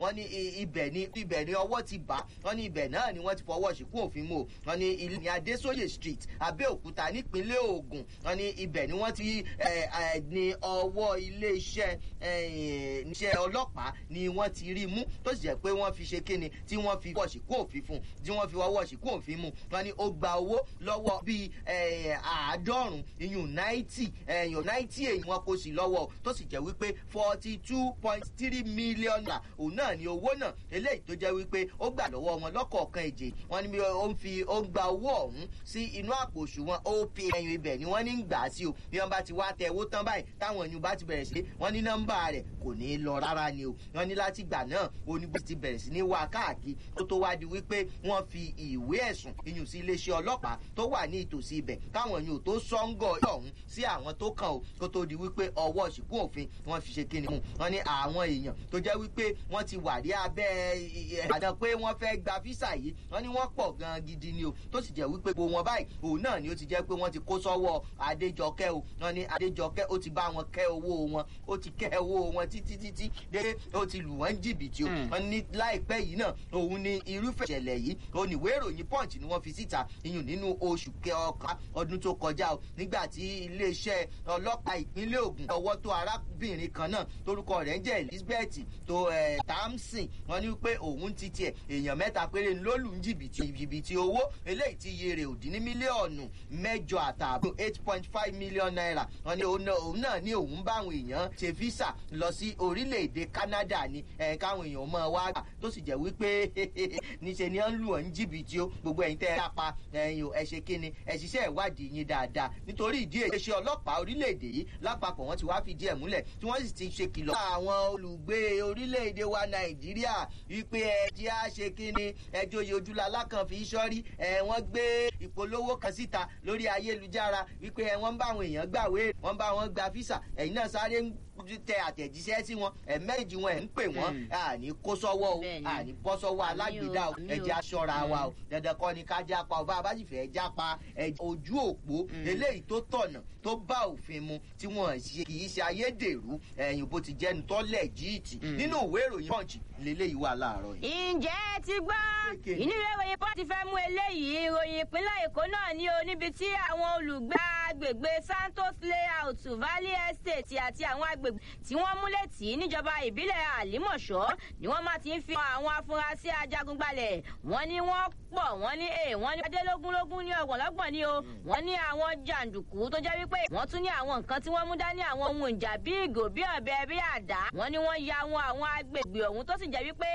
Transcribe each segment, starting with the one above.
wọ́n ní ibẹ̀ ni ibẹ̀ ni ọwọ́ ti bà wọ́n ní ibẹ̀ náà ni wọ́n ti fọwọ́ ṣìkú òfin mú o wọ́n ní ilé ní adésóyè street abẹ́òkúta nípínlẹ̀ ogun wọ́n ní ibẹ̀ ni wọ́n ti ní ọwọ́ iléeṣẹ́ iṣẹ́ ọlọ́pàá ni wọ́n ti rí mú tó sì jẹ́ pé wọ́n fi ṣe kíni tí wọ́n fi fọwọ́ ṣìkú òfin fún tí wọ́n fi ọwọ́ ṣìkú òfin mú wọ́n ní ó gba owó lọ́wọ́ bíi àádọ́rùn-ún iyùn náìtì ẹ̀yàn náìtì èyí wọn kò sí lọ́wọ́ tó sì jẹ́ wípé forty two point three million naira òun náà ni owó náà eléyìí tó jẹ́ wípé ó gbà lọ́wọ́ wọn lọ́kọ̀ọ̀kan èjè wọn ni ó ń fi ó ń gba owó ọ̀hún sí inú àpò òṣùwọ̀n op ẹ̀yìn ibẹ̀ ni wọ́n ní ń gbà á sí o bí wọ́n bá ti wá tẹ owó tán báyìí táwọn èèyàn bá ti bẹ̀rẹ̀ sí wọ́n ní nọ́mbà rẹ̀ kò ní í lọ rárá ni o wọ́n ní láti gbà náà onígbèsè ti bẹ̀rẹ̀ sí ní wá káàkiri tó tó wá di wípé wọ́n fi ìwé ẹ̀sùn iyùn sí iléeṣẹ́ ọlọ́pàá tó wà ní ìtòsí ibẹ̀ káwọn èèyàn tó sọ́ngọ̀ ọ̀hún sí àwọn tó kàn ó kó tó di wípé ọwọ́ ṣìkú òfin wọ́n fi ṣe kíni mu wọ́n ní àwọn èèyàn tó jẹ́ wípé wọ́n ti wà ní abẹ́ ìbàdàn pé wọ́n fẹ́ gba físà yìí wọ́n ní wọ́n pọ̀ gan gidi ni o tó sì jẹ́ wípé gbogbo wọn báyìí òun náà ni ó ti jẹ́ pé wọ́n ti kó sọ́wọ́ adéjọkẹ́ o wọ́n ní adéjọkẹ́ ó ti bá wọn kẹ́ owó wọn ó ti kẹ́ owó wọn títí títí dé ó ti lù wọ́n jìbìtì o wọ́n ní láìpẹ́ yìí náà òun ni irúfẹ́ ìṣẹ̀lẹ̀ yìí oníwèé ìròyìn punch ni wọ́n fi síta iyùn nínú oṣù kẹọ̀ká ọdún tó kọjá o nígbà tí iléeṣẹ́ ọlọ́pàá ìpínlẹ̀ ogun ọwọ́ tó arábìnrin kan náà torúkọ rẹ̀ ń jẹ́ elizabeth tó tamsin wọ́n ní pé òun ti tiẹ̀ èèyàn mẹ́ta péré ló lù ń jìbìtì jìbìtì owó eléyìí ti iye rẹ̀ ò dín ní mílíọ̀nù mẹ́jọ àtààbọ̀ eight point five million naira wọ́n ní òun náà ní òun bá àwọn èèyàn ṣe físà lọ sí orílẹ̀-èdè canada ni káwọn èèyàn mọ̀ wá gbà tó sì jẹ́ wípé níṣẹ́ ni wọ́n lù ọ́ ń jìbìtì o gbogbo ẹ̀yin tẹ́ ẹ kápá ẹ̀yin ò ẹ ṣe kíni ẹ ṣiṣẹ́ ìwádìí yín dáadáa nítorí ìdí èyí ṣe ọlọ́pàá orílẹ̀-èdè yìí lápapọ̀ wọ́n ti wá fìdí ẹ̀ múlẹ̀ tí wọ́n sì ti ṣe kìlọ̀ àwọn olùgbé orílẹ̀-èdè wa nàìjíríà wípé ẹ jẹ́ à ṣe kíni ẹjọ́ yìí ojúlá alákan fi sọ́rí ẹ wọ́n gbé ìpolówó kan síta lórí ayélujára wípé ẹ wọ́n bá àwọn èèyàn gbàwé wọ́n bá wọn gba físà ẹ̀yin náà sáré ń tẹ àtẹ̀jíṣẹ́ sí wọn ẹ̀mẹ́jì wọn ẹ̀ ń pè wọ́n àní kó sọ́wọ́ o àní bọ́ sọ́wọ́ alágbèdá o ẹ̀jẹ̀ aṣọra wa o dandan kọ́ ni ká jápa o bá a bá sì fẹ́ jápa ojú òpó eléyìí tó tọ̀nà tó bá òfin mu tí wọ́n ṣe kì í ṣe ayédèrú ẹ̀yìn bó ti jẹ́nu tọ́lẹ̀ jíìtì nínú ìwé ìròyìn punch lélẹ́yìí wà láàárọ̀ yìí. ǹjẹ́ ti gbọ́ inú ìwé ìròyìn punch fẹ́ mú eléyìí ìròyìn ìpínlẹ̀ èkó náà ní o níbi tí àwọn olùgbé agbègbè santos layout valley estate àti àwọn agbègbè tí wọ́n múlẹ̀ tì níjọba ìbílẹ̀ àlímọ̀ṣọ́ ni wọ́n máa ti ń fi àwọn afurasí ajagunbalẹ̀ wọ́n ní wọ́n pọ̀ wọ́n ní e wọ́n ní adélógúnlógún ní ọgbọ̀nlọ́gbọ̀n ní o wọ́n ní àwọn jàǹdùkú tó jẹ́ wípé wọ́n tún ní àwọn nǹkan tí wọ́n mú dání àwọn ohun ìjà bí ìgò bí ọ̀bẹ bí àdá wọ́n ní wọ́n ya wọn àwọn agbègbè ọ̀hún tó sì jẹ́ wípé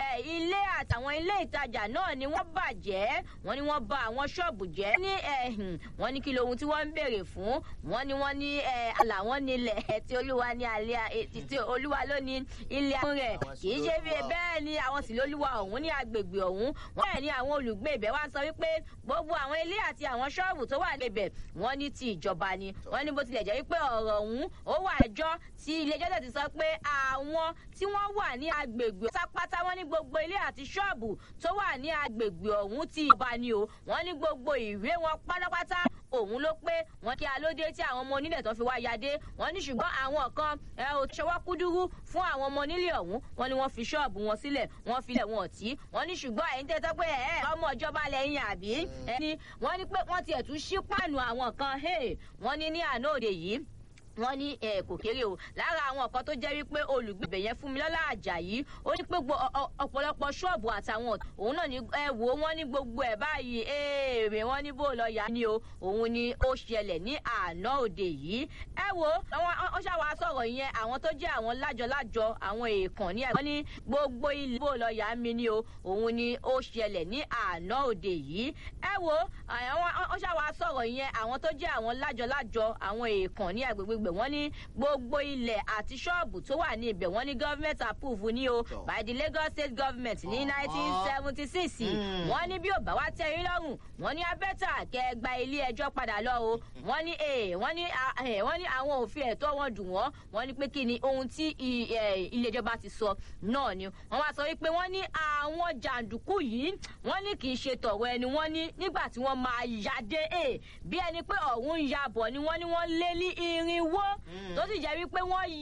ilé àtàwọn ilé ìtajà náà ni wọ́n bàjẹ́ wọ́n ní wọ́n ba àwọn ṣọ́ọ̀bù jẹ́ ní wọ́n ní kí lohun tí wọ́n ń béèrè fún wọ́n ní wọ́n ní àlàwọ́n nílẹ̀ tí olúwa ní alẹ́ tí olúwa ló ní ilé àwọn rẹ̀ kì í ṣe bí bẹ́ẹ̀ ni àwọn sì lólúwa ọ̀hún ní agbègbè ọ̀hún wọ́n bẹ́ẹ̀ ni àwọn olùgbé ibẹ̀ wá sọ wípé gbogbo àwọn ilé àti àwọn ṣọ́ọ̀bù tó wà níbẹ̀ wọ́n ní ti ìjọba ni wọ́n ní bó tilẹ̀ jẹ́ wípé ọ̀rọ̀ ọ̀hún ó wà ẹjọ́ tí ilé ẹjọ́ tẹ̀ ti sọ pé àwọn tí wọ́n wà ní agbègbè pátápátá wọ́n ní gbogbo ilé àti ṣọ́ọ̀bù tó wà ní agbègbè ọ̀hún ti ìjọba ni o wọ́n ní gbogbo ìwé wọn pátápátá òun ló pé wọn kí alóde tí àwọn ọmọ onílẹ̀ tó fi wá yadé wọn ní ṣùgbọ́n àwọn kan ẹ ò ṣọwọ́ kúdúrú fún àwọn ọmọ onílé ọ̀hún wọn ni wọ́n fi ṣọ́ọ̀bù wọn sílẹ̀ wọ́n filẹ̀ wọn ọ̀tí wọn ní ṣùgbọ́n ẹ̀yin tẹ́ tọ́ pé ẹ̀ ọmọ ìjọba lẹ́yìn àbí ẹni wọ́n ní pé wọ́n tiẹ̀ tún ṣí pàánù àwọn kan wọ́n ní ní àná òde yìí wọ́n ní ẹ kò kéré o lára àwọn kan tó jẹ́ wípé olùgbèbè yẹn fún mi lọ́la àjàyí ó ní pé ọ̀pọ̀lọpọ̀ ṣọ́ọ̀bù àtàwọn òun náà ní ẹ wò ó wọ́n ní gbogbo ẹ̀ báyìí èrè wọ́n ní bó lọ yá ni o òun ni ó ṣẹlẹ̀ ní àná òde yìí ẹ wo wọ́n ṣàwá sọ̀rọ̀ yẹn àwọn tó jẹ́ àwọn lájọ-lájọ àwọn èèkàn ní ẹ̀gbọ́n ní gbogbo ilé bó lọ yá mi ni o òun ni ó ṣẹlẹ̀ ní àná òde yìí ẹ wo wọ́n ṣàwá sọ̀rọ̀ yẹn àwọn tó jẹ́ àwọn lájọ-lájọ àwọn èèkàn ní agbègbè ibẹ̀ wọ́n ní gbogbo ilẹ̀ àti ṣọ́ọ̀bù tó wà ní ibẹ̀ wọ́n ní government approve ní o by the lagos state government ní nineteen seventy six wọ́n ní bí ò bá wá tẹ́ yín lọ́rùn wọ́n ní abẹ́tà kẹ́ gba ilé ẹjọ́ padà lọ o wọ́n ní wọ́n ní wọ́n ní àwọn òfin ẹ̀tọ́ wọn dùn wọ́n wọ́n ní pé kí ni ohun tí ilé ìjọba ti sọ náà ni wọ́n wá sọ wípé wọ́n ní àwọn jàǹdùkú yìí wọ́n ní kì í ṣe tọ̀rọ̀ ẹni wọ́n ní nígbà tí wọ́n máa yáde bí ẹni pé ọ̀hún ń yabọ̀ ni wọ́n ní wọ́n lé ní irinwó tó sì jẹ́ wípé wọ́n